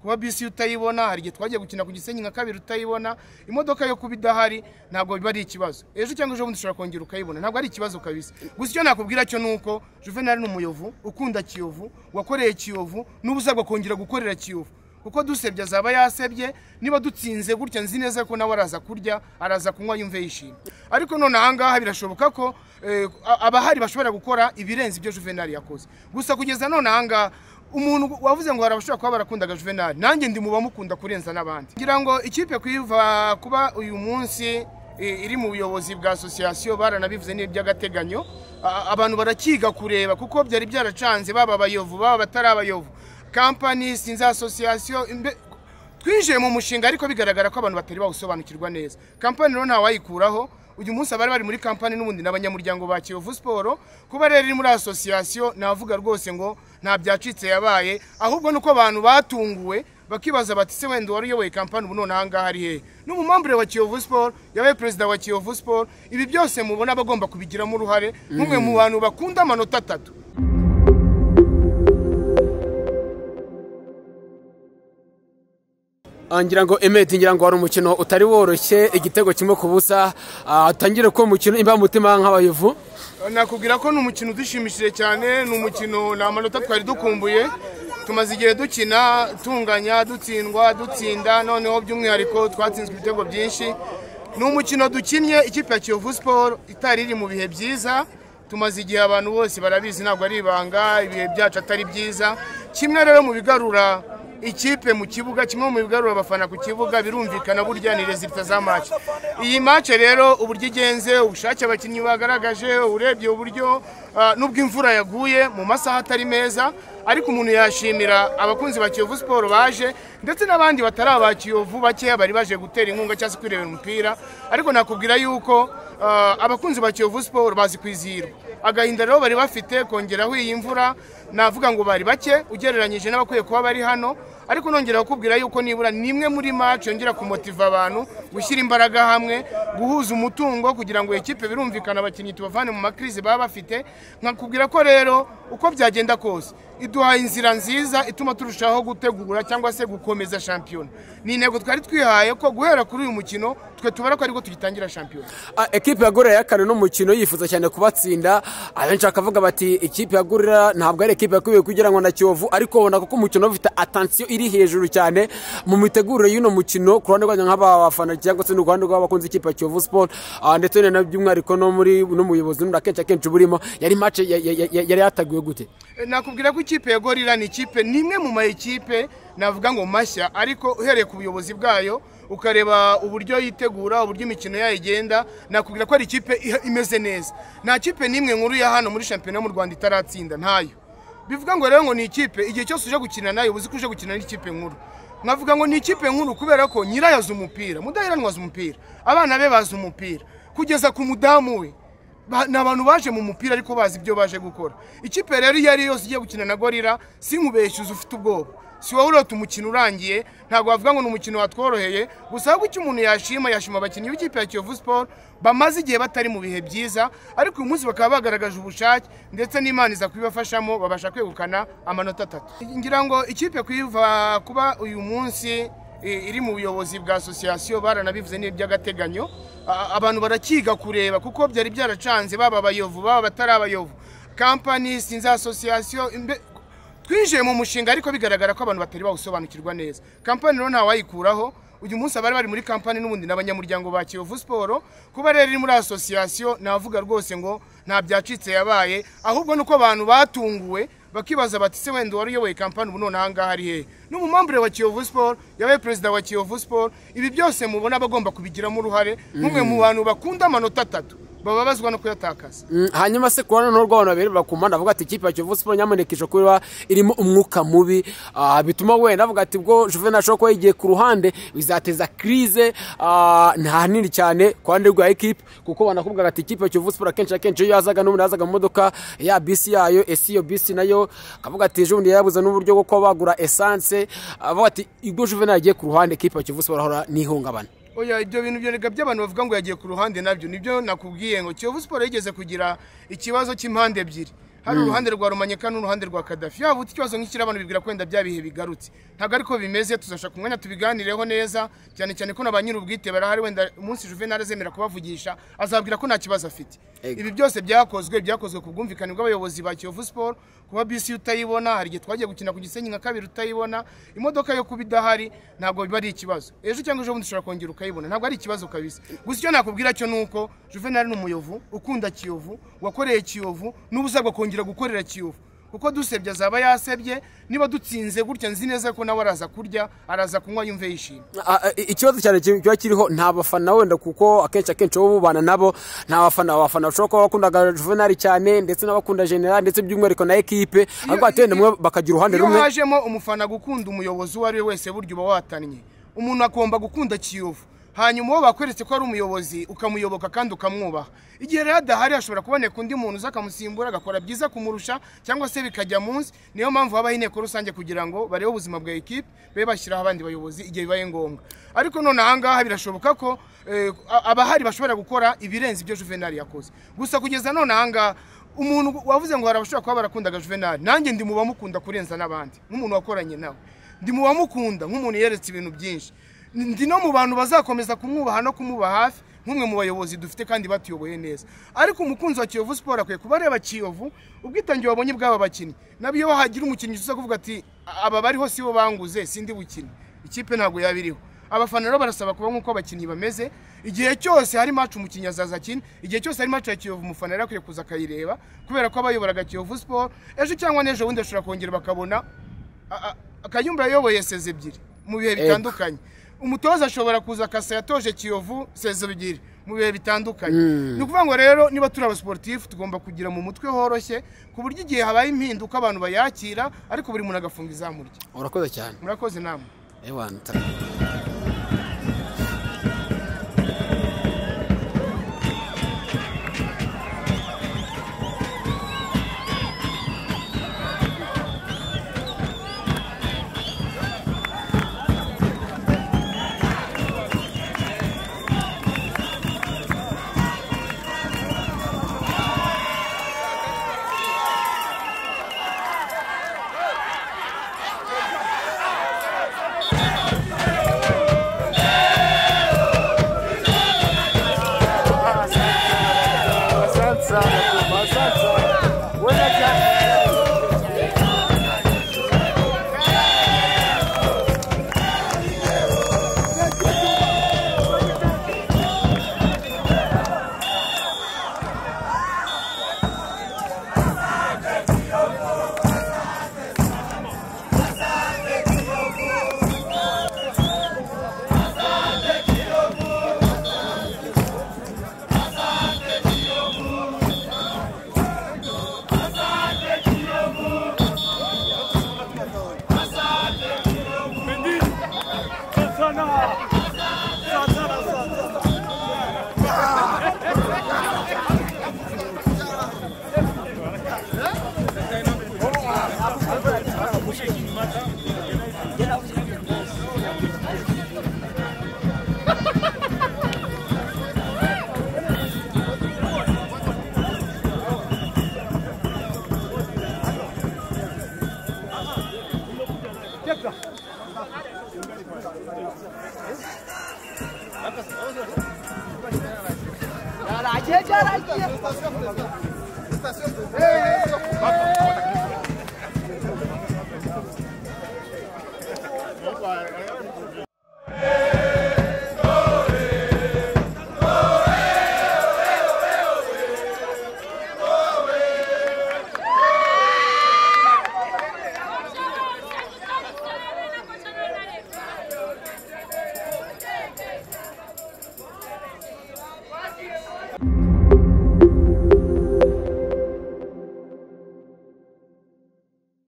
kuba bisi utayibona hari igihe twagiye gukina ku gisenyi nka kabiri utayibona imodoka yo kuba idahari ntabwo biba ari ikibazo ejo cyangwa ejo bundi ushobora kongera ukayibona ntabwo ari ikibazo kabisa gusa icyo nakubwira cyo ni uko juvenali ni umuyovu ukunda kiyovu wakoreye kiyovu n'ubu usabwa kongera gukorera kiyovu kuko dusebye azaba yasebye niba dutsinze gutya nzi neza ko nawe araza kurya araza kunywa yumve yishimye ariko none ahangaha birashoboka ko eh, a- abahari bashobora gukora ibirenze ibyo juvenali yakoze gusa kugeza none ahangaha umuntu wavuze ngo hari abashobora kuba barakundaga juvenali nanjye ndi mu bamukunda kurenza n'abandi ngira ngo ikipe kuyiva kuba uyu munsi eh, iri mu buyobozi bwa asosiyasiyo baranabivuze n'iby'agateganyo A- abantu barakiga kureba kuko byari byaracanze baba abayovu baba batari abayovu kampani sinzi asosiyasiyo imbe- twinjiye mu mushinga ariko bigaragara ko abantu batari bawusobanukirwa neza kampani rero ntawayikuraho uyu munsi abari bari muri kampani n'ubundi n'abanyamuryango ba kiyovu siporo kuba rero iri muri asosiyasiyo navuga rwose ngo nta byacitse yabaye ahubwo nuko abantu batunguwe bakibaza bati se wenda uwari uyoboye kampani ubu none ahangaha ari hehe n'umumambure wa kiyovu siporo yabaye perezida wa kiyovu siporo ibi byose mubona bagomba kubigiramo uruhare nk'umwe mu bantu bakunda amanota atatu Ah, ngira ngo emeti ngira ngo wari umukino utari woroshye igitego kimwe ku busa Ah, tangire ko umukino imba mutima nk'abayovu nakubwira ko ni umukino udushimishije cyane ni umukino ni amanota twari dukumbuye tumaze igihe dukina tunganya dutsindwa dutsinda noneho by'umwihariko twatsinzwe ibitego byinshi ni umukino dukinnye ikipe ya kiyovu siporo itari iri mu bihe byiza tumaze igihe abantu bose barabizi ntabwo ari ibanga ibihe byacu atari byiza kimwe rero mu bigarura ikipe mu kibuga kimwe mu bigarura abafana ku kibuga birumvikana burya ni rezilita za maci iyi maci rero uburyo igenze ubushake abakinnyi bagaragaje urebye uburyo ah, nubwo imvura yaguye mu masaha atari meza ariko umuntu yashimira abakunzi ba kiyovu siporo baje ndetse n'abandi batari aba kiyovu bakeya bari baje gutera inkunga cyangwa se kwirebera umupira ariko nakubwira yuko ah, abakunzi ba kiyovu siporo bazi kwizihirwa agahinda rero bari bafite kongeraho iyi mvura navuga ngo bari bake ugereranyije n'abakwiye kuba bari hano ariko nongera kukubwira yuko nibura ni imwe muri match yongera kumotiva abantu gushyira imbaraga hamwe guhuza umutungo kugira ngo ikipe birumvikana abakinnyi tubavane mu makrize baba bafite nkakubwira ko rero uko byagenda kose iduhaye inzira nziza ituma turushaho gutegura cyangwa se gukomeza shampiyona ni intego twari twihaye ko guhera kuri uyu mukino twe tubara ko aribwo tugitangira shampiyona Ah, ekipe ya gorira yakane n'umukino yifuza cyane kubatsinda abenshi bakavuga bati ikipe ya gorira ntabwo ari ekipe yakwiye kugira ngo na kiyovu ariko ubona kuko umukino ufite atansiyo iri hejuru cyane mu mitegurire y'uno mukino ku ruhande rwanyu nk'abafana cyangwa se n'uruhande rw'abakunzi ikipe ya kiyovu siporo ah, ndetse na by'umwihariko no muri no mu buyobozi n'undi akenshi akenshi burimo yari mace ya- ya- ya- yari yataguwe gute nakubwira ko ikipe ya gorira ni ikipe ni imwe mu mayikipe navuga ngo mashya ariko uhereye ku buyobozi bwayo ukareba uburyo yitegura uburyo imikino yayo igenda nakubwira ko ari ikipe iha- imeze neza nta kipe n'imwe nkuru ya hano muri shampiyona yo mu rwanda itaratsinda ntayo bivuga ngo rero ngo ni ikipe igihe cyose uje gukina nayo uzi ko uje gukina n'ikipe nkuru nkavuga ngo ni ikipe nkuru kubera ko nyirayo azi umupira mudaheranwa azi umupira abana be bazi umupira kugeza ku mudamu we Ba- ni abantu baje mu mupira ariko bazi ibyo baje gukora ikipe rero iyo ari yo yose igiye gukina na gorira sinkubeshyuze ufite ubwoba si wowe urota umukino urangiye ntabwo wavuga ngo ni umukino watworoheye gusa ahubwo icyo umuntu yashima yashima abakinnyi b'ikipe ya kiyovu siporo bamaze igihe batari mu bihe byiza ariko uyu munsi bakaba bagaragaje ubushake ndetse n'imana iza kubibafashamo babasha kwegukana amanota atatu ngira ngo ikipe kuyiva kuba uyu munsi i- iri mu buyobozi bwa asosiyasiyo baranabivuze n'iby'agateganyo A- abantu barakiga kureba kuko byari byaracanze baba abayovu baba batari abayovu kampani sinzi asosiyasiyo imbe- twinjiye mu mushinga ariko bigaragara ko abantu batari bawusobanukirwa neza kampani rero ntawayikuraho uyu munsi abari bari muri kampani n'ubundi n'abanyamuryango ba kiyovu siporo kuba rero iri muri asosiyasiyo navuga rwose ngo nta byacitse yabaye ahubwo nuko abantu batunguwe bakibaza bati se wenda uwari uyoboye kampani ubu none ahangaha ari hehe n'umumambure wa kiyovu siporo yabaye perezida wa kiyovu siporo ibi byose mubona bagomba kubigiramo uruhare nk'umwe mu bantu bakunda amanota atatu bababazwa no kuyatakaza Mm, hanyuma se kuba noneho rw'abantu babiri bakumana bavuga ati ikipe ya kiyovu siporo nyamuneka ishobora kuba irimo umwuka mubi Ah, bituma wenda bavuga ati ubwo juvenal ashobora kuba yigiye ku ruhande bizateza kirize ah, nta nini cyane ku ruhande rwa ekipe kuko banakubwira ati ikipe ya kiyovu siporo akenshi akenshi iyo yazaga n'ubundi yazaga mu modoka ya bisi yayo esi iyo bisi nayo akavuga ati ejo bundi yarabuze n'uburyo bwo kuba bagura esanse avuga ati ubwo juvenal yagiye ku ruhande ekipe ya kiyovu siporo ahora n'ihungabana oya ibyo bintu byorega by'abantu bavuga ngo yagiye ku ruhande nabyo nibyo nakubwiye ngo kiyovu siporo yigeze kugira ikibazo cy'impande ebyiri hari uruhande rwa rumanyika n'uruhande rwa kadafi yaba uti ikibazo nk'ikiri abantu bibwira kwenda bya bihe bigarutse ntabwo ariko bimeze tuzashaka umwanya tubiganireho neza cyane cyane ko na ba nyir'ubwite barahari wenda umunsi juvenal azemera kubavugisha azabwira ko nta kibazo afite Ego. ibi byose byakozwe byakozwe ku bwumvikane bw'abayobozi ba kiyovu siporo kuba bisi utayibona hari igihe twagiye gukina ku gisenyi nka kabiri utayibona imodoka yo kuba idahari ntabwo biba ari ikibazo ejo cyangwa ejobundi ushobora kongera ukayibona ntabwo ari ikibazo kabisa gusa icyo nakubwira cyo ni uko juvenal ni umuyovu ukunda kiyovu wakoreye kiyovu n'ubu uzagwa kongera gukorera kiyovu kuko dusebye azaba yasebye niba dutsinze gutya nzi neza ko nawe araza kurya araza kunywa yumve yishimye Ah, ah, ikibazo cyane ki- kiba kiriho nta bafana wenda kuko akenshi akenshi baba bubana nabo nta bafana abafana bashobora kuba bakundaga juvenali cyane ndetse n'abakunda generali ndetse by'umwihariko na ekipe ariko bati wenda mwe bakagira uruhande iyo rumwe hajemo umufana gukunda umuyobozi uwo ari we wese burya uba watannye umuntu agomba gukunda kiyovu hanyuma uwo bakweretse ko ari umuyobozi ukamuyoboka kandi ukamwubaha igihe rero adahari hashobora kuboneka undi muntu uza akamusimbura agakora byiza kumurusha cyangwa se bikajya munsi niyo mpamvu habaho inteko rusange kugira ngo barebe ubuzima bwa ekipe be bashyiraho abandi bayobozi igihe bibaye ngombwa ariko none ahangaha birashoboka ko eh, abahari bashobora gukora ibirenze ibyo juvenali yakoze gusa kugeza none ahangaha umuntu wavuze ngo hari abashobora kuba barakundaga juvenali nanjye ndi mu bamukunda kurenza n'abandi nk'umuntu wakoranye nawe ndi mu bamukunda nk'umuntu yeretse ibintu byinshi ndi no mu bantu bazakomeza kumwubaha no kumuba hafi nk'umwe mu bayobozi dufite kandi batuyoboye neza ariko umukunzi wa kiyovu siporo akwiye kuba areba kiyovu ubwitange wabonye bw'aba bakinnyi nabyo iyo hagira umukinnyi uza kuvuga ati aba bariho si bo banguze sindi bukine ikipe ntabwo yaba iriho abafana rero barasaba kuba nk'uko abakinnyi bameze igihe cyose hari match umukinnyi azaza akina igihe cyose hari match ya kiyovu umufana rero akwiye kuza akayireba kubera ko abayoboraga kiyovu siporo ejo cyangwa n'ejo bundi bashobora kongera bakabona a- a- akayumba yayoboye sezi ebyiri mu bihe bitandukanye umutoza ashobora kuza akasa yatoje kiyovu sezi ebyiri mu bihe bitandukanye ni ukuvuga ngo rero niba turi abasiporutifu tugomba kugira mu mutwe horoshye ku buryo igihe habaye impinduka abantu bayakira ariko buri muntu agafunga izamu rye urakoze cyane murakoze namwe Ewana, ta- Asante sana Tumba, asante sana. Wenda cyane.